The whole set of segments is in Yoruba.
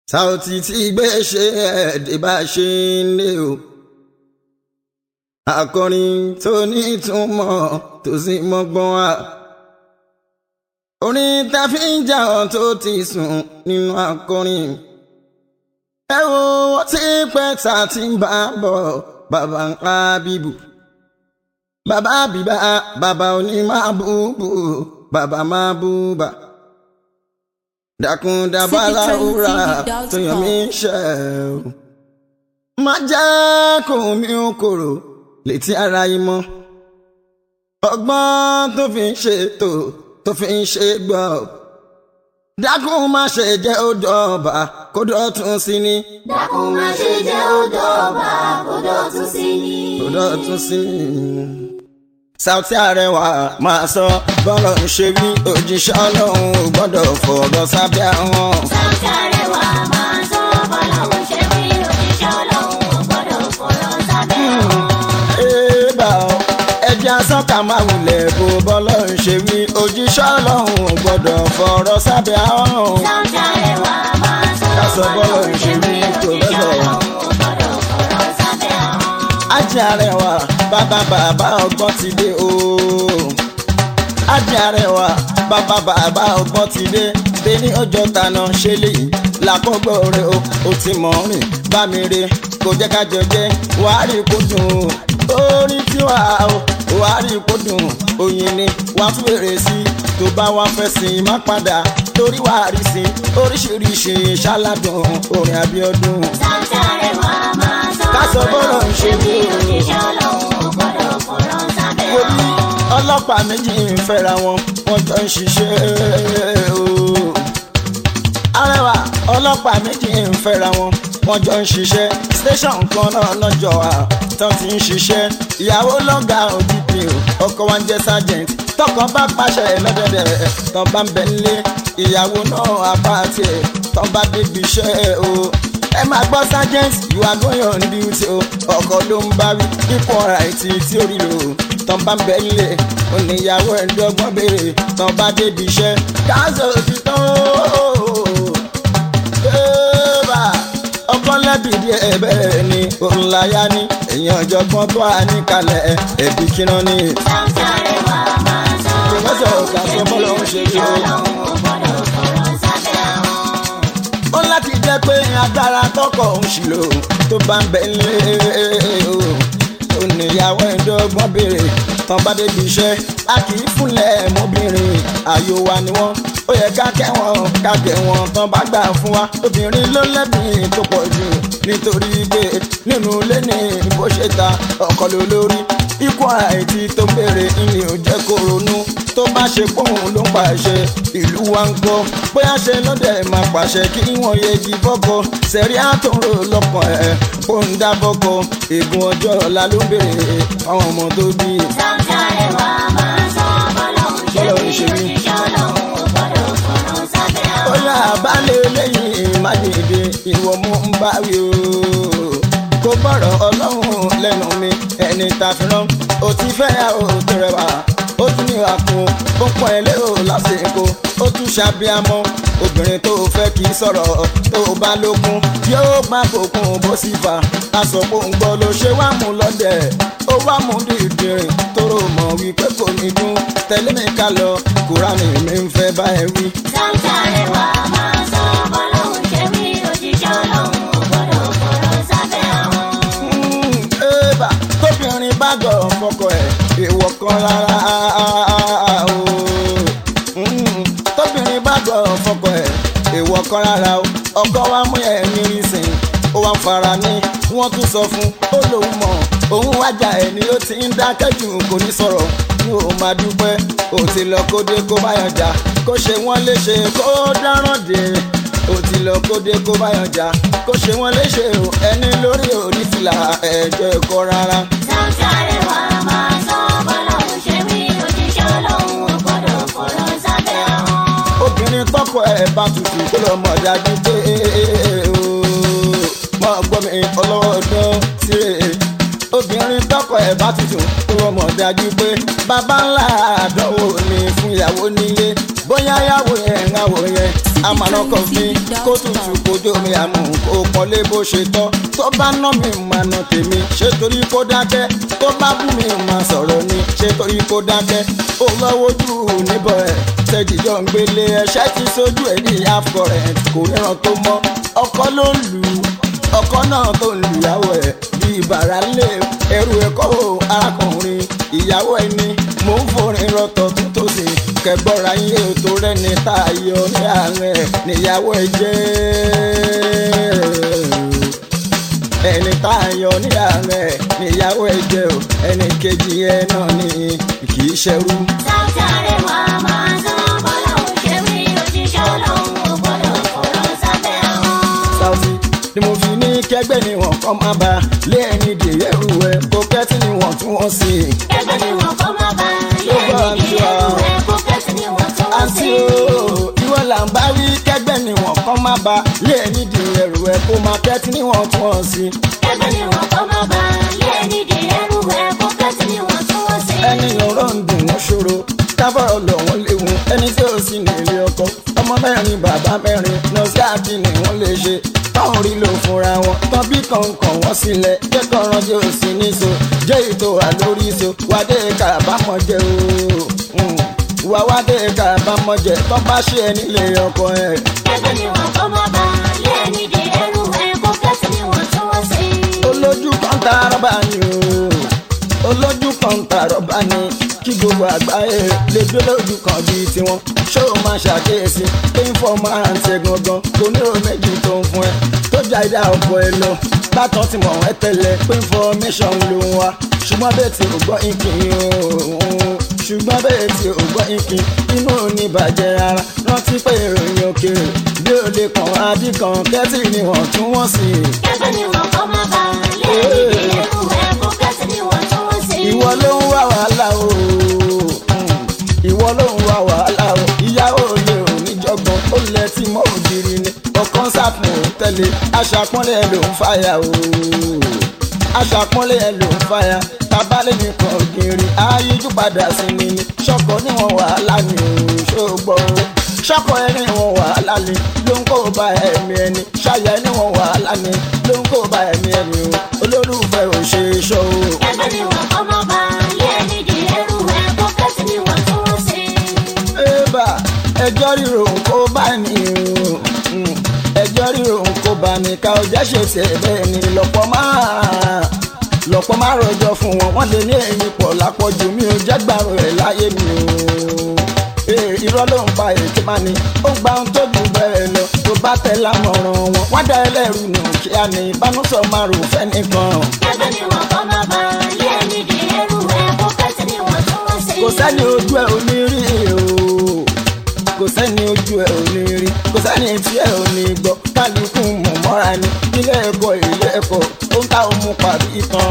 Saoty tí gbé ṣe ẹ̀ẹ́dẹ̀ bá ṣe ń lé o. akọrin tó ní ìtumọ̀ tó sì mọ́gbọ́n wá. orin tá fi ń jà ọ́ tó ti sùn nínú akọrin. ẹ wo wọ́n ti pẹ́ tá a ti ń bá bọ̀ bàbá ń pa bíbù. bàbá bíbá bàbá oní máa búbù bàbá máa búbà dákun dábàá láwùrà tó yàn mí ṣe o. má jẹ́ kó mi ò kòrò létí ara yìí mọ́. ọgbọ́n tó fi ń ṣètò tó fi ń ṣe gbọ́. dákun má ṣe jẹ́ ó dọ̀ọ̀bà kó dọ̀tún sí ni. dákun má ṣe jẹ́ ó dọ̀ọ̀bà kó dọ̀tún sí ni. kó dọ̀tún sí ni. Saoty Arẹwà máa sọ bọ́lọ̀ ń ṣe bí òjíṣẹ́ ọlọ́run ò gbọ́dọ̀ fọ̀rọ̀ sábẹ́ àwọn. Saoty Arẹwà máa sọ bọ́lọ́hún ṣe bí òjíṣẹ́ ọlọ́run ò gbọ́dọ̀ fọ̀rọ̀ sábẹ́ ọ̀hún. Ébà ọ, ẹja sọ́kà máa wulẹ̀ bó bọ́lọ̀ ń ṣe wí òjíṣẹ́ ọlọ́run ò gbọ́dọ̀ fọ̀rọ̀ sábẹ́ àwọn. Saoty Arẹwà máa sọ Ká sọ bọ́lọ́hún ṣe bí kò òjíṣẹ́ lọ́dọ̀. ọlọ́run ò gbọ́dọ̀ fọ̀rọ̀ sábẹ́ ọ̀hún. Ajé Arẹwà bàbá bàbá ọgbọ́n ti dé o. Ajé Arẹwà bàbá bàbá ọgbọ́n ti dé. Bẹ́ẹ̀ni ọjọ́ tàná ṣe léyìí lákọ́gbọ́ rẹ̀ o. O ti mọ̀ rìn bá mi re kò jẹ́ ká jọ jẹ́ wàá rí kó dùn o. Orin tí wà o wàá rí kó dùn oyin ni wàá tún èrè sí tó bá wá fẹ́ sìn má padà torí wàá rí sí oríṣiríṣi ṣáládùn orin Abíọ́dún. Saoty Arẹwà máa sọ Ká sọ bọ́lọ̀ ń ṣe bí o. òjíṣẹ́ ọlọ́run ò gbọ́dọ̀ fọ̀rọ̀ sábẹ́ wo bí ọ̀hún. ọlọ́pàá méjì ń fẹ́ra wọn wọ́n jọ ń ṣiṣẹ́ o. Arẹwà ọlọ́pàá méjì ń fẹ́ra wọn wọ́n jọ ń ṣiṣẹ́ station kan náà lọ́jọ́ à tán ti ń ṣiṣẹ́ ìyàwó lọ́gàá ODP o ọkọ wa ń jẹ́ sergeant tọkọ bá pàṣẹ lọ́dẹ̀dẹ̀ tán bá ń bẹ nílé ìyàwó náà apá tiẹ̀ tán bá débi iṣẹ́ o ẹ máa gbọ́ sergeant you are going on duty o ọkọ ló ń bá wí ipò ọ̀rá ìtì tí ó rí lò ó tán bá ń bẹ nílé oníyàwó ẹ̀ ń dọ́gbọ́n béèrè tán bá débi iṣẹ́ káàsì òtítọ́ bébà ọkọ lẹ́bi díẹ̀ bẹ́ẹ̀ ni òun láyá ní èèyàn ọ̀jọ̀gbọ́n tó wà níkàlẹ̀ ẹ̀bí kíná ní. Saoty Arẹwà máa sọ Pòfẹ́sọ̀ bọ́lọ́hún ṣe bí Kàsọ́ bọ́lọ́hún ṣe bí òjíṣẹ́ o. ọlọ́run ò gbọ́dọ̀ fọ̀rọ̀ sábẹ́ ọ̀hún. ó láti jẹ́ pé agbára tọkọ òun ṣì lò tó bá ń bẹ nílé o ó níyàwó ẹ̀ńdọ́gbọ́n béèrè tán bá débi iṣẹ́ a kì í fúnlẹ̀ mọ́bìnrin ààyò wa ni wọ́n ó yẹ ká kẹ́wọ̀n ká kẹ́wọ̀n tán bá gbà fún wa obìnrin ló lẹ́bi tó pọ̀ jù nítorí pé nínú ilé ní bó ṣe ta ọkọ ló lórí ikú àìtí tó ń béèrè ìní ò jẹ́ kó ronú tó bá ṣe pòun ló ń pàṣẹ ìlú wa ń gbọ́ bóyá ṣe lọ́dẹ̀ máa pàṣẹ kí wọ́n yẹgi fọ́kọ sẹ̀rí àtúnrò lọ́kàn ẹ̀ kó ń dá fọ́kọ ègún ọjọ́ ọ̀la ló ń béèrè fáwọn ọmọ tó bí. Saoty Arẹwà máa sọ bọ́lọ́hún ṣe bí Bọ́lọ́hún ṣe bí. òjíṣẹ́ ọlọ́run ò gbọ́dọ̀ fọ̀rọ̀ sábẹ́ ọ̀hún. bóyá àbálẹ̀ lẹ́yìn májèlé ìwọ mú ń bá wí o kó bọ̀rọ̀ ọlọ́run lẹ́nu mi ẹni ta fi rán o ti fẹ́ yà ó tó rẹwà ó tún ní àkùn ó pọ̀ ẹ́ lérò lásìkò ó tún ṣàbíamọ́ obìnrin tó fẹ́ kì í sọ̀rọ̀ tó bá lókun yóò má bòkun bó sì fà aṣọ̀pọ̀ ń gbọ́ ló ṣe wá mú lọ́dẹ̀ ó wá mú dìdìrín tóró mọ̀ wípé kò ní dún tẹ̀lé mi ká lọ kúránì mi ń fẹ́ bá ẹ wí. Saoty Arẹwà máa sọ bọ́lọ́hún ṣe bí òjíṣẹ́ ọlọ́run ò gbọ́dọ̀ fọ̀rọ̀ sábẹ́ ọ̀hún. Ébà tóbìnrin bá gọ̀ fọkọ ẹ̀ èèwọ̀ kan rárá o. Mm, tóbìnrin bá gọ̀ fọkọ ẹ̀ èèwọ̀ kan rárá o. ọkọ wa mú ẹ̀ ní ìsìn ó wá ń fara ní wọ́n tún sọ fún ó lòun mọ̀ òun wájà ẹ̀ ni ó ti ń dákẹ́ jù kò ní sọ̀rọ̀ ní o máa dúpẹ́ ó ti lọ kó dé kó bá yàn jà kó ṣe wọ́n léṣe kó dáràn dé ó ti lọ kó dé kó bá yàn jà kó ṣe wọ́n léṣe o ẹni lórí òní fìlà ẹ̀jọ̀ ẹ̀kọ́ rárá. Saoty Arẹwà máa sọ bọ́lọ́hún ṣe bí òjíṣẹ́ ọlọ́run ò gbọ́dọ̀ fọ̀rọ̀ sábẹ́ ọ̀hún. obìnrin tọkọ ẹ̀ bá tutù kó lọ mọ̀ dájú pé o mọ̀ gbọ́ mi ọlọ́wọ́ ọdún tirẹ̀ obìnrin tọkọ ẹ̀ bá tutù kó lọ mọ̀ dájú pé bàbá ńlá àdánwò ni fún ìyàwó nílé bóyá yàwó yẹn ń àwò yẹn àmàlà kọfí kó tutù kojú mi àmú kó pọ́nlé bó ṣe tọ́ tó bá ná mi máa ná tèmi ṣé torí kó dákẹ́ tó bá bú mi máa sọ̀rọ̀ ni ṣé torí kó dákẹ́ ó lọ́wọ́ jù níbọ̀ ẹ̀ tẹ́jìjọ́ ń gbélé ẹṣẹ́ ti sójú ẹ̀ ní half current kò ríran tó mọ́ ọkọ ló ń lù ú ọkọ náà tó ń lùyàwó ẹ̀ bí bàrà lé ẹrù ẹ̀kọ́ o arákùnrin ìyàwó ẹni mò ń forin rọtọ̀ tó tó sì kẹgbọ́ra yín ètò rẹ̀ ní tayọ ní àárẹ̀ níyàwó ẹ jẹ́ ẹni tayọ ní àárẹ̀ níyàwó ẹ jẹ́ o ẹni kejì ẹ náà ni kì í ṣẹrú. Sáútì Arẹwà máa sọ bọ́lá òun ṣe wí òjíṣẹ́ ọlọ́run ò gbọ́dọ̀ fọ̀rọ̀ sábẹ́ àwọn. Saoty ni mo fi ní kẹgbẹ́ ni wọn kọ́ máa bá lé ẹni dè ẹrù ẹ kó kẹ́tì ni wọ́n tún wọ́n sí i. Ẹgbẹ́ ni wọ́n kọ́ máa bá ilé ẹni di ẹrù ẹ̀ kó kẹ́sì ni wọ́n tún wọ́n àǹtí sí. o ìwọ là ń bá wí kẹgbẹ́ ni wọn kọ́ máa bá lé ẹni dè ẹrù ẹ kó máa kẹ́tì ni wọ́n tún wọ́n sí i. Ẹgbẹ́ ni wọ́n kọ́ máa bá ilé ẹni di ẹrù ẹ̀ kó kẹ́sì ni wọ́n tún wọ́n sí. ẹni ọ̀rọ̀ ń dùn wọ́n ṣòro káfọ́rọ̀ lọ wọ́n léwu ẹni tí ó sì ní ilé ọkọ ọmọ mẹ́rin bàbá mẹ́rin nọ́ọ̀sì ni wọ́n lè ṣe táwọn rí lò fúnra wọn tán bí kọ̀ọ̀kan wọ́n sílẹ̀ kẹ́kọ̀ọ́ ránjẹ́ ò sí níṣó jẹ́ ètò àlórí so wádé kábàámọ̀ jẹ́ o wà wádé kábàámọ̀ jẹ́ tán bá ṣe ẹ nílé ọkọ ẹ̀. Ẹgbẹ́ ni wọ́n kọ́ máa bá ilé ẹni di ẹrù ẹ̀ kó kẹ́sì ni wọ́n tún wọ́n sí. olójú kan ta rọ́bà ni o olójú kan ta rọ́bà ni kí gbogbo àgbáyé lè gbé lójú kan bíi tiwọn ṣó o máa ṣàkíyèsí pé ń fọ máa ń ṣe gangan kò ní o méjì tó ń fún ẹ tó já ìdá ọ̀pọ̀ ẹ lọ bátan ti mọ̀ ẹ́ tẹ́lẹ̀ pé information ló ń wá ṣùgbọ́n bẹ́ẹ̀ tí ò gbọ́ ìkín o ṣùgbọ́n bẹ́ẹ̀ tí ò gbọ́ ìkín inú ò ní bàjẹ́ rárá rántí pé ìròyìn òkèèrè bí ó lè kàn adí kan kẹ́tì ni wọ́n tún wọ́n sí i. Ẹgbẹ́ ni wọ́n kọ́ máa bá ilé ẹni di ẹrù ẹ̀ kó kẹ́sì ni wọ́n tún wọ́n sí. ìwọ ló ń wá wàhálà o Mm. ìwọ ló ń wá wàhálà o ìyàwó lè ò ní jọgbọn ó lẹ tí mọ ògiri ni ọkàn sàfún ò tẹ̀lé aṣàpọ́nlé ẹ ló ń fàyà o aṣàpọ́nlé ẹ ló ń fàyà tabalẹ̀ nìkan ògiri ayíjú padà sí ni ni ṣọkọ níwọ̀n wàhálà ni o ṣògbọ́ o ṣọkọ ẹ níwọ̀n wàhálà ni ló ń kó ba ẹ̀mí ẹni ṣàyà ẹ níwọ̀n wàhálà ni ló ń kó ba ẹ̀mí ẹni o olólùfẹ́ ò ṣe é ṣọ́ o. Ẹgbẹ́ ni wọ́n kọ́ máa bá ilé ẹni di ẹrù ẹ̀ kó kẹ́sì ni wọ́n tún wọ́n sí. Ébà ẹjọ́ ríro kó bá ní o. Mm. ẹjọ́ ríro kó bá ní ká ọjà ṣe ṣe bẹ́ẹ̀ ni lọ́pọ̀ máa lọ́pọ̀ máa rọjọ́ fún wọn wọ́n lè ní ẹ̀yìn pọ̀ lápọ̀jù mi ò jẹ́ gbàrú ẹ̀ láyé mi o. Ee, irọ́ ló ń pa èké máa ní ó gba ohun tó jù bẹ́ẹ̀ lọ tó bá tẹ̀ lámọ̀ràn wọn wọ́n dá ẹlẹ́rù nù kíá ní ìbánúsọ̀ máa rò fẹ́ nìkan. Ẹgbẹ́ ni wọ́n kọ́ máa bá ilé ẹni di ẹrù ẹ̀ kó kẹ́sì ni wọ́n tún wọ́n sí. kò sẹ́ni ojú ẹ̀ ò ní rí o kò sẹ́ni ojú ẹ̀ ò ní rí kò sẹ́ni tí ẹ̀ ò ní gbọ́ kálukú mọ̀ mọ́ra ni ilé ẹ̀kọ́ ilé ẹ̀kọ́ ó ń ta òmu parí ìtàn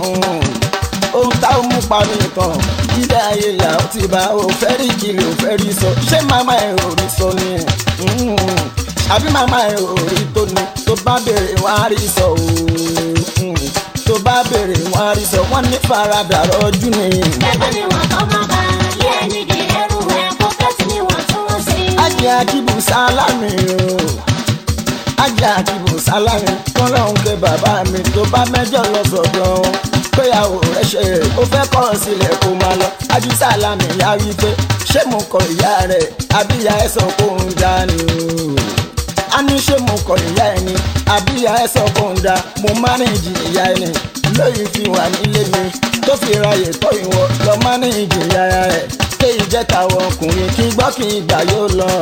ó ń ta òmu parí ìtàn ilé ayé là ó ti bá o fẹ́ rí kiri ò fẹ́ rí sọ ṣé màmá ẹ̀ ò rí sọ ni Mm. àbí màmá ẹ̀ ò rí tó ni tó bá béèrè wá rí sọ o Mm. tó bá béèrè wá rí sọ wọ́n ní faradà rọ́jú ni. Ẹgbẹ́ ni wọ́n kọ́ máa bá ilé ẹni di ẹrù ẹ̀ kó kẹ́sì ni wọ́n tún wọ́n sí. ajé akíbu sálámì o ajé akíbu sálámì kọ́lọ́hún ké bàbá mi tó bá mẹ́jọ lọ sọ̀dọ̀ wọn péyàwó rẹ̀ ṣe ó fẹ́ kọ́ ọ sílẹ̀ kó máa lọ ajú sálámì yá wí pé ṣé mo kọ ìyá rẹ̀ àbí ìyá ẹ̀ sọ kó ń dání o a ní ṣé mo kọ ìyá ẹ̀ ni àbí ìyá ẹ̀ sọ kó ń da mo mánéjì ìyá ẹ̀ ni lóyún fi wà nílé mi tó fi ráyè tọ́ ìwọ lọ mánéjì ìyá rẹ̀ ké ìjẹta àwọn ọkùnrin kí gbọ́ kí ìgbà yóò lọ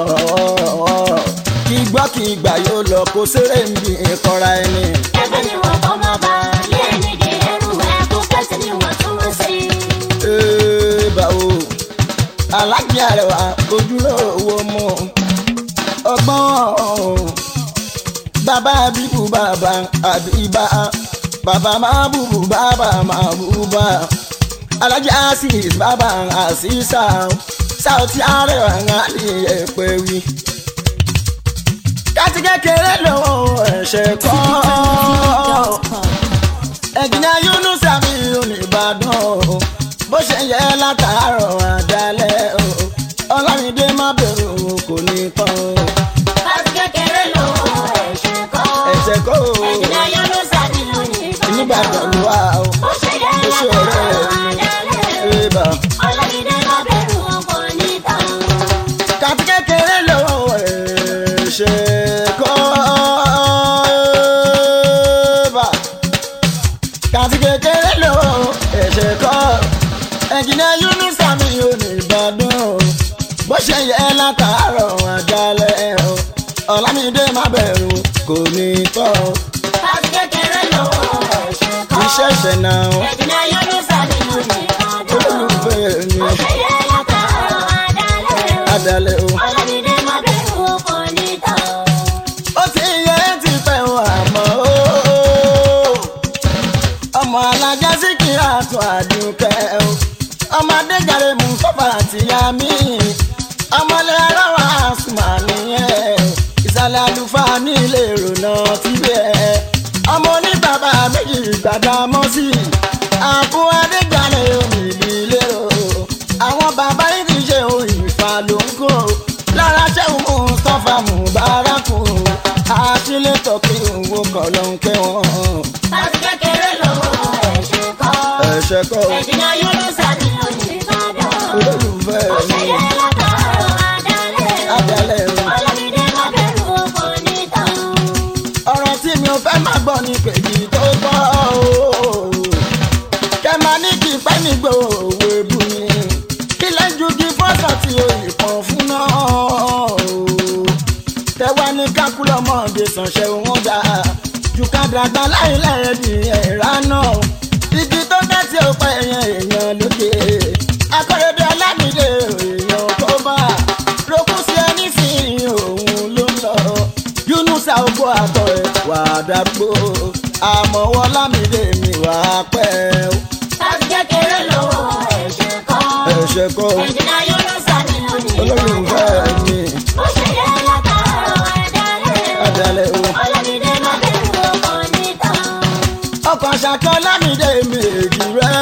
kí gbọ́ kí ìgbà yóò lọ kó séré ń bi ìkọra ẹni. Ẹgbẹ́ ni wọ́n kọ́ máa bá ilé ẹni di ẹrù ẹ̀ kó kẹ́sì ni wọ́n tún wọ́n sí. Ee, báwo alájí àrẹwà ojúlówó mú ọgbọ́n bàbá bíbù bàbá àbíbá bàbá máa bùbù bàbá máa bùbá alájí asis bàbá àṣìṣà Saoty àrẹwà ńlá ẹ̀pẹ̀ wí. káti kékeré lọ́wọ́ ẹ̀ṣẹ̀ kọ́ ẹ̀jìnà Yunus àmì oníbàdàn o bó ṣe yẹ látàárọ̀ àdálẹ́ o ọlámídé má bẹ̀rù o kò ní tán o ẹ̀ṣẹ̀ kọ́ o ẹ̀jìnà yọ̀nù sàbí lónìí nígbàdàn ló wà o ó ṣe yẹ ó ṣe látara ọ̀rẹ́ àdálẹ́ ẹ̀bà. ọlọ́mídé má bẹ̀rù ọkọ níta. kàti kékeré ló ẹ̀ṣẹ̀ kọ́ ẹ̀bà. kàti kékeré ló ẹ̀ṣẹ̀ kọ́ ẹ̀jìnà yúnúsà mi ò ní ìbàdàn bó ṣe yẹ látàárọ̀ àjálẹ̀ o ọ̀làmídé má bẹ̀rù kò ní tọ́ o. láti kékeré lọ́wọ́ ẹ̀ṣẹ̀ kọ́. iṣẹ́ ṣẹ̀ náà o. ẹ̀jìnà yọ̀nù sàbí lónìí olólùfẹ́ mi ó ṣe yẹ látara àdálẹ́ àdálẹ̀ o. ọlọ́mídé má bẹ̀rù ọkọ níta. ó ti yẹ ti pẹ́ o àmọ́ o. ọmọ alájà sí kí á tún àdùnkẹ́ o. ọmọ adéjàre mú sọ́fà àti yami. ọmọlé aráwá àsùnmà nìyẹn. ìsàlẹ̀ àlùfáà ní ilé ìrònà tíbẹ̀. ọmọ oníbàbà méjì gbàdá mọ́ sí i. àbú adéjàre omi ìdílé o. àwọn bàbá yìí ti ṣe òyìn ìfà ló ń kó. lára ṣẹ́hùn mú sọ́fà mú bárakù. àtìlẹ́ tọ́kì òwò kọ̀ ló ń kẹ́ wọn. láti kékeré lọ́wọ́ ẹ̀ṣẹ̀ kọ́. ẹ̀ṣẹ̀ kọ́ o. ẹ̀jìnà yọ̀nù sàbí lónìí olólùfẹ́ ó ṣe mi yẹ látara àdálẹ́ adalẹ̀ o. ọlọ́mídé má bẹ̀rù ọkọ níta. ọ̀rọ̀ tí mi ò fẹ́ máa gbọ́ ni pèjì tó gbọ́ o. kẹ́ máa ní kí pẹ́ nígbò òwe bù mí. kí lẹ́jú kí fọ́sọ̀ tí o ìpọ̀n fún náà o. tẹ́wá ní kákúlọ́mọdé sànṣẹ́ wọn dà. jù ká dàgbà láìlẹ̀ di ẹ̀rá náà. igi tó dẹ́ tí ó pẹ́ yẹn èèyàn lókè. akọ́rẹ́dẹ́ alámìdé èèyàn tó bá. rókùn sí ẹni sí òun ló ń lọ yunusa ogbó àtọ̀ ẹ̀ wà á dàgbò àmọ́wọ́ lámìdé mi wà á pẹ́ o. láti kékeré lọ́wọ́ ẹ̀ṣẹ̀ kọ́. ẹ̀ṣẹ̀ kọ́ o, ẹ̀jìnà yọ̀nù sàbí lónìí olólùfẹ́ mi ó ṣe yẹ látara àdálẹ́ adalẹ̀ o. ọlọ́mídé má bẹ̀rù ọkọ níta. ọkọ̀ ṣàkọ́ lámìdé méjì rẹ̀.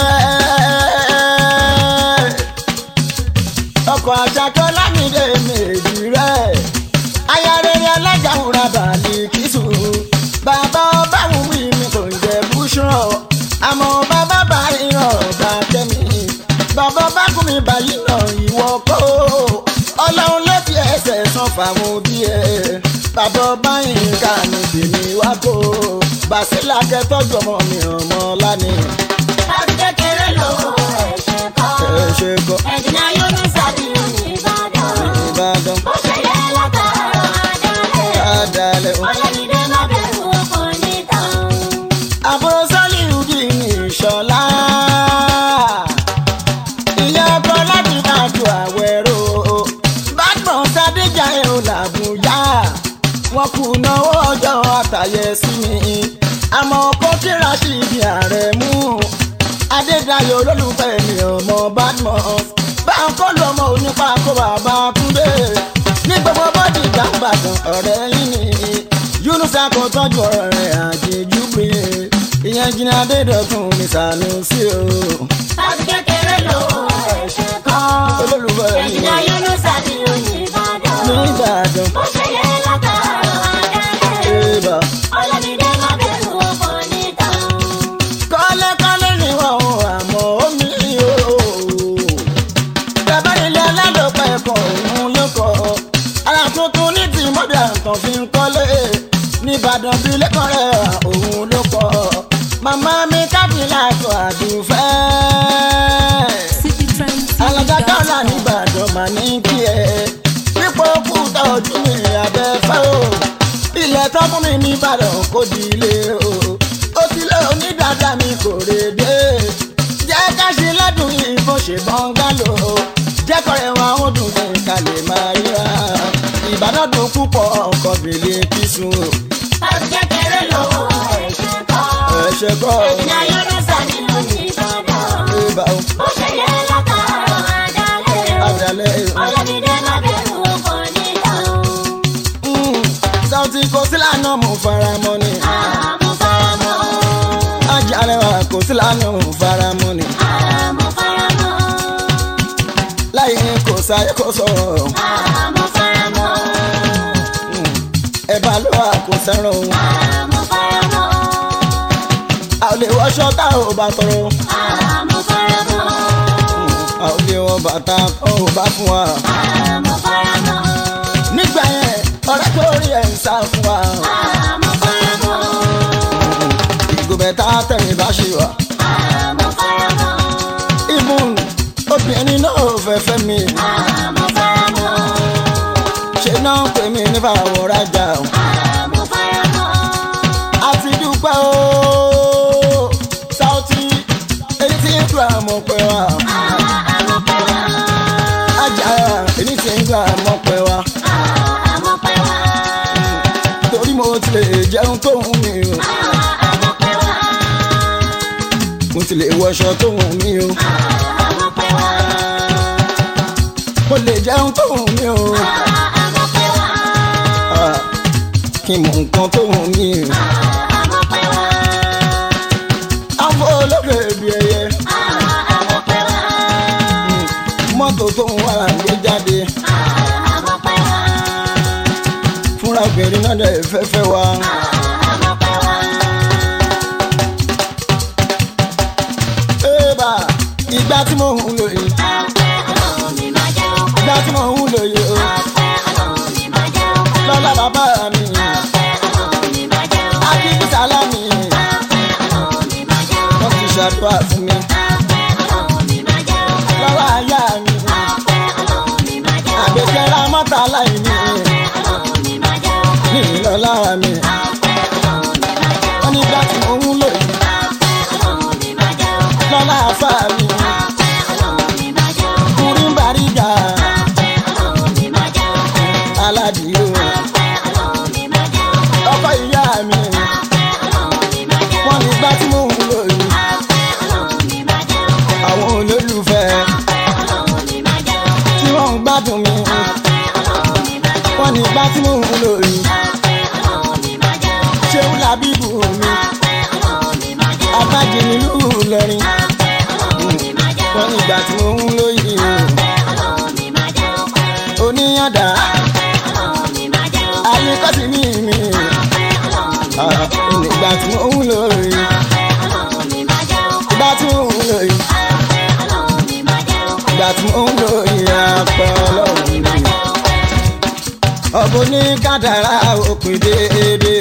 ọkọ̀ àṣàkọ́ lámìdé méjì rẹ̀. aya rere alájà wúrà bàálì kìsù. bàbá ọba wùwí mi kò ń jẹ búṣọ̀. àmọ́ bàbá bá ìrọ̀ ọ̀gbà kẹ́mi. bàbá bá kún mi báyìí náà ìwọ kó. ọlọ́run ló fi ẹsẹ̀ sàn fáwọn òbí ẹ̀. bàbá ọba yìí ká ní tèmi wá kó. bàṣẹ́lá kẹtọ́jú ọmọ mi ọmọ lánìí. láti kékeré lọ́wọ́ ẹ̀ṣẹ̀ kọ́. ẹ ṣe kọ́ ẹ̀jìnà yọ̀nù sàbí lónìí Ìbàdàn. ìbàdàn ó ṣe yẹ látara àdálẹ́ adalẹ̀ o. ọlọ́mídé má bẹ̀rù ọkọ níta. àbúrò sọ́líùdì ní ìṣọ̀lá. ìyá ọkọ láti máa ju àwẹ̀rò. bàgbọ́n sádéjà ẹ̀ ò làbújá. wọn kù náwó ọjọ́ àtàyẹ sí mi. àmọ́ kó kíra sí ibi ààrẹ mú. adédayọ̀ olólùfẹ́ mi ọmọ badmus. báńkó lu ọmọ onípa kó bàbá túndé. ní gbogbo bọ́dì ìjàmbàdàn ọ̀rẹ́ yín ni. yunusa kò tọ́jú ọ̀rọ̀ rẹ̀ àjèjú pé ìyẹn jìnnà adédọ̀tún mi sànú sí o. láti kékeré lọ́wọ́ ẹ̀ṣẹ̀ kọ́. olólùfẹ́ mi ẹ̀jìnà yọ̀nù sàbí lónìí Ìbàdàn. ní ìbàdàn ó ṣe yẹ látara àdálẹ́ ìbà. ọlọ́mídé má bẹ̀rù ọkọ níta. kọ́lékọ́lé ni wọ́n ò àmọ́ omi o. bàbá ilé alálòpọ̀ ẹ̀kọ́ òun ló kọ́. ara tuntun ní ti mọ́bí àtàn fi ń kọ́lé. nìbàdàn bí lẹ́kọ̀ọ́ rẹ̀ òun ló kọ́. màmá mi kábìlà tó àdùfẹ́. alájà kọ́lá nìbàdàn mà ní kí ẹ. pípọ̀ òkúta ojú mi abẹ́fẹ́ o. ilẹ̀ tó fún mi nìbàdàn kò di ilé o. ó ti lé onídàájà mi kò rèé jẹ́ ká ṣe lọ́dún yìí bó ṣe bọ́ngálò. jẹ́ kọ́rẹ́ wọn ó dùn ní kalẹ̀ máa ríra. ìbàdàn dùn púpọ̀ ọkọ̀ bèlè kìsùn. láti kékeré lọ́wọ́ ẹ̀ṣẹ̀ kọ́. ẹ̀ṣẹ̀ kọ́ ẹ̀jìnà yọ̀nù sàbí lónìí Ìbàdàn. ìbà ó ṣe yẹ látara àdálẹ́ àdàlẹ́ ọlọ́mídé má bẹ̀rù ọkọ níta. Saoty kò sí lánàá mo fara mọ́ ni. àmọ́ faramọ́ ajá rẹwà kò sí lánàá mo fara mọ́ ni. àmọ́ faramọ́ láyé kò sáyé kò sọ̀rọ̀ àmọ́ faramọ́ ẹ̀bà ló wà kò sẹ́ràn òun. àmọ́ lè wọṣọ tá ò bá tọrọ àmọ́ fara mọ́. a ò lè wọ bàtà tó ò bá fún wa. àmọ́ fara mọ́. nígbà yẹn ọ̀rẹ́ tó rí ẹ̀ ń sá fún wa. àmọ́ fara mọ́. ìgò bẹ̀tà tẹ̀mí bá ṣe wà. àmọ́ fara mọ́. ìmùn obìnrin náà ò fẹ́ fẹ́ mi. àmọ́ fara mọ́. ṣe náà pè mí nípa àwọn rajà. àmọ́ fara mọ́. àti dúpẹ́ o Saoty èyí tí ń gbà mọ̀ pé wa. àmọ́ pẹ́ wá. ajá èyí tí ń gbà mọ̀ pé wa. àmọ́ pẹ́ wá. torí mo ti lè jẹun tó wù mí o. àmọ́ pẹ́ wá. mo ti lè wọṣọ tó wù mí o. àmọ́ pẹ́ wá. mo lè jẹun tó wù mí o. àmọ́ pẹ́ wá. Ah, kí n mọ nǹkan tó wù mí o. àmọ́ pẹ́ wá. àfọ olókè bí ẹyẹ àmọ́ pẹ́ wá. mọ́tò tó ń wà gbé jáde àmọ́ pẹ́ wá. fúnra obìnrin náà dẹ̀ fẹ́fẹ́ wa. àmọ́ pẹ́ wá. Ébà ìgbà tí mo ń lò yìí àpẹ́ ọlọ́run mi máa jẹ́ ọpẹ́. ìgbà tí mo ń lò yìí o àpẹ́ ọlọ́run mi máa jẹ́ ọpẹ́. lọ́lá bàbá mi àpẹ́ ọlọ́run mi máa jẹ́ ọpẹ́. akíkí sálámì àpẹ́ ọlọ́run mi máa jẹ́ wọ́n ọpẹ́. ti ṣàdúrà fún mi àpẹ́ ọlọ́run mi máa jẹ́ ọpẹ́. lọ́wọ́ àyà mi àpẹ́ ọlọ́run mi máa jẹ́ ọpẹ́. àgbẹ̀kẹ́ra mọ́tà láì ní àpẹ́ ọlọ́run mi máa jẹ́ ọpẹ́. ní ìlọ́lá mi àpẹ́ ọlọ́run mi máa jẹ́ wọ́n ọpẹ́. ní ìgbà tí mo ń lò yìí àpẹ́ ọlọ́run mi máa jẹ́ ọpẹ́. lọ́lá àfà mi àpẹ́ ọlọ́run mi máa jẹ́ ọpẹ́. kúrin bàrígà àpẹ́ ọlọ́run mi máa jẹ́ ọpẹ́. aládìyó àpẹ́ ọlọ́run mi máa jẹ́ ọpẹ́. ọkọ ìyá mi àpẹ́ ọlọ́run mi máa jẹ́ wọ́n ní ọpẹ́. ìgbà tí mo ń lò yìí àpẹ́ ọlọ́run mi máa jẹ́ ọpẹ́. àwọn olólùfẹ́ àpẹ́ ọlọ́run mi máa jẹ́ ọpẹ́. tí wọ́n ń gbádùn mi àpẹ́ ọlọ́run mi máa jẹ́ wọ́n ní ìgbà tí mo ń lò yìí àpẹ́ ọlọ́run mi máa jẹ́ ọpẹ́. ṣéun làbíbù mi àpẹ́ ọlọ́run mi máa jẹ́ ọpẹ́. abájí nílùú Ìlọrin àpẹ́ ọlọ́run mi máa jẹ́ wọ́n ní ọpẹ́. ìgbà tí mo ń lò yìí àpẹ́ ọlọ́run mi máa jẹ́ ọpẹ́. oníyàndá àpẹ́ ọlọ́run mi máa jẹ́ ọpẹ́. àyíkọ́sí mi mi àpẹ́ ọlọ́run mi máa jẹ́ ọpẹ́. ìgbà tí mo ń lò yìí àpẹ́ ọlọ́run mi máa jẹ́ ọpẹ́. ìgbà tí mo ń lò yìí àpẹ́ ọlọ́run mi máa jẹ́ ọpẹ́. ìgbà tí mo ń lò yìí apẹ́ ọlọ́run mi. ọ̀bùn ní kádàrá òpin déédéé.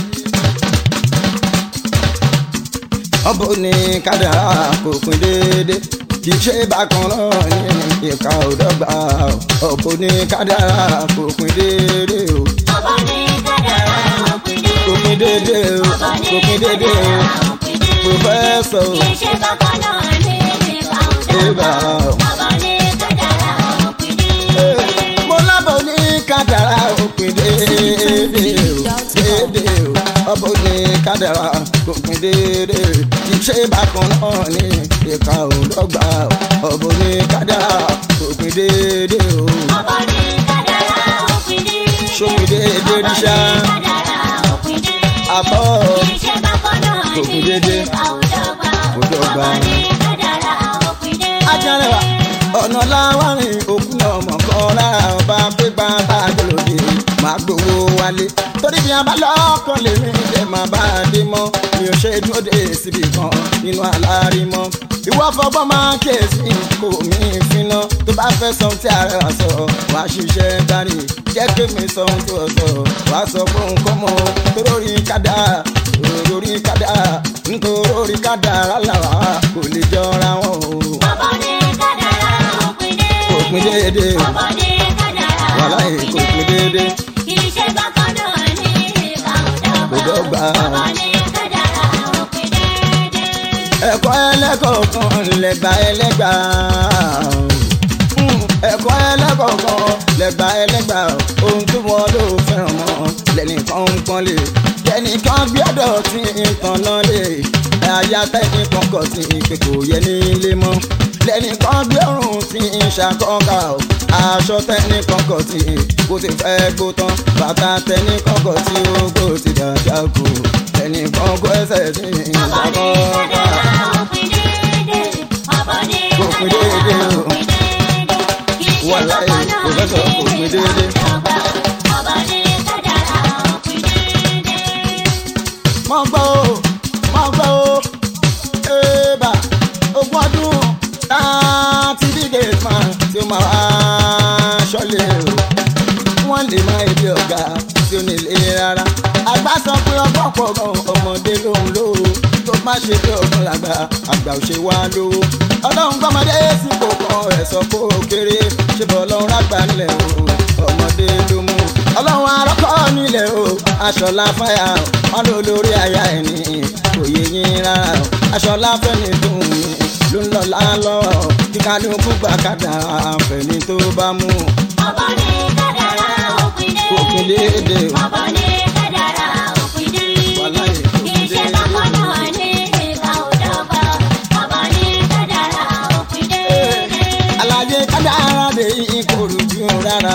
ọ̀bùn ní kádàrá òpin déédéé. kì í ṣe bákan náà ní ìka òdọ́gba ọ̀bùn ní kádàrá òpin déédéé o. ọba ní kádàrá òpin dé. òpin déédéé o ọba ní òpin déédéé o. kádàrá òpin dé. pòfẹ́sọ̀ o. kì í ṣe bákan náà ní ìka Ìbà òdọ́gba. o. ọba ní kádàrá òpin dé. mo lábọ̀ ní kádàrá òpin déédéé o déédéé o ọbọ̀ ní kádàrá òpin déédéé kì í ṣe bákan náà ní ìka òdọ́gba ọbọ̀ ní kádàrá òpin déédéé o ọba ní kádàrá òpin dé. ṣópin déédéé rí ṣá kádàrá òpin dé. àbọ̀ kì í ṣe bákan náà ní Òpin dédé. ìka òdọ́gba. Òdọ́gba. ọba ní kádàrá òpin dé. ajárẹwà ọ̀nà láwárin òkú náà mọ̀ kọ́ lára ọba pípa tájọlòdì máa gbowó wálé torí bí a bá lọ́kàn lèmi lè máa bá a dé mọ́ mi ò ṣe dúró dé síbi kan nínú àlárí mọ́ ìwọ fọgbọ́n máa kíyèsí kò mí finá tó bá fẹ́ sọ tí ààrẹ wà sọ wàá ṣiṣẹ́ dání jẹ́ kí mi sọ ohun tó sọ wàá sọ fún nǹkan mọ́ torórí kádà torórí kádà nítorí kádà làwà kò lè jọra wọn o ọba ní kádàrá òpin dé. òpin déédéé ọba ní kádàrá wàhálà èkó òpin déédéé kì í ṣe bákan náà ní ìka Kò dọ́gba. òdọ́gba. ọba ní kádàrá òpin déédé. ẹ̀kọ́ ẹlẹ́kọ̀ọ̀kan lẹ́gbà ẹlẹ́gbà Mm, ẹ̀kọ́ ẹlẹ́kọ̀ọ̀kan lẹ́gbà ẹlẹ́gbà ohun tí wọ́n ló fẹ́ràn mọ́ lẹ́nìkan ń pọ́nlé lẹ́nìkan gbé ọ̀dọ̀ tí ń tan náà lé àyà tẹ́nìkan kọ̀ tí pé kò yẹ nílé mọ́ lẹ́nìkan gbé ọ̀run tí ń ṣàkọ́kà o aṣọ tẹ́nìkan kọ̀ tí kò ti fẹ́ gbó tán bàtà tẹ́nìkan kọ̀ tí ó kò ti dàjà kù tẹ́nìkan kọ́ ẹsẹ̀ tí ń ọba ní ṣàkọ́kà. kádàrá òpin déédé. ọba ní Òpin kádàrá déédé o. òpin déédé. kì í ṣe Wàláhì, bákan náà Professor, ní òpin ìka déédé. òdọ́gba. ọba ní kádàrá òpin déédé. mọ gbọ́ o mọ gbọ́ o tó máa wá ṣọ́lé o wọ́n lè má ebi ọ̀gá tí ó nílé rárá. àgbà sọ pé ọgbọ́n pọ̀ gan ọmọdé lòun lówó tó má ṣe pé ọgbọ́n làgbà àgbà ò ṣe wá lówó. ọlọ́run gbọ́mọdé sípò kan ẹ̀ sọ pé ó kéré ṣé bọ́ ọlọ́run rágbà nílẹ̀ o ọmọdé ló mú. ọlọ́run arọ́kọ́ nílẹ̀ o aṣọ̀lá fáyà wọn ló lórí aya ẹni kò yé yín rárá o aṣọ̀lá fẹ́ni tó ń ló ń lọ lálọ́ kíkálukú gbàkádà fẹ́ni tó bá mú ọ̀bọ ní kádàrá òpin dé. òkè déédé o. ọ̀bọ ní kádàrá òpin dé. Wàláhì, òpin iṣẹ́ déédé. bákan náà ní ìka òdọ́gba. ọ̀bọ ní kádàrá òpin dé. àlàyé kádàrá dé ìkorùjú rárá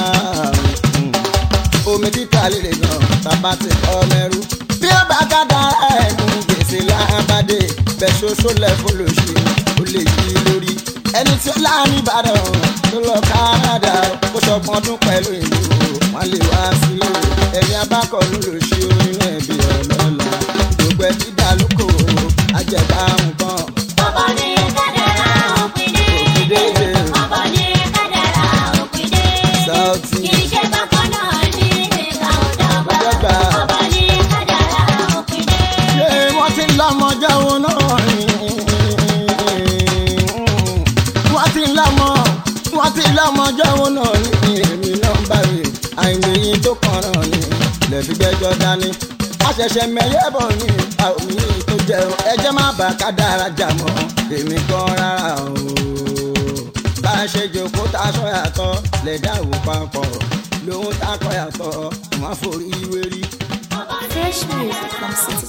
omi títà líle gan bàbá ti kọ́ mẹ́rú bí ó bá kádàrá ẹ̀mú gbèsè lábàdé bẹ́ẹ̀ ṣoṣo lẹ́fọ́ lòṣì ó lè yí lórí ẹni tí ó láàrin ìbàdàn tó lọ káàdà ó ṣọgbọ́n ọdún pẹ̀lú ìlú wọn lè wá sílé ẹni abákọ̀ ló lòṣì onínú ẹ̀bí ọlọ́lá gbogbo ẹ̀ dídá lóko àjẹbá nǹkan ọ̀bọ ní kádàrá òpin dé. òfin déédé ọ̀bọ ní kádàrá òpin dé. Sáùtì. iṣẹ́ bákan náà ní ìka òdọ́gba. Òdọ́gba. ọ̀bọ ní kádàrá òpin dé. ṣé wọ́n ti lọ́mọ jẹun náà ni wọ́n ti lọ́mọ wọ́n ti lọ́mọ jẹun náà ni èmi náà ń bá rè àìmọye tó kàn náà ni lẹ́fi gbẹ́jọ́ dání àṣẹ̀ṣẹ̀ mẹ́yẹ́ bọ̀ ni àwọn yìí tó jẹun ẹjẹ́ má bà ká dára jà mọ́ èmi kan rárá o bá a ṣe jòkó tá a sọ yàtọ̀ lẹ́dá òwò papọ̀ lóhun tá a kọ yàtọ̀ wọ́n á forí wérí. Fresh music from City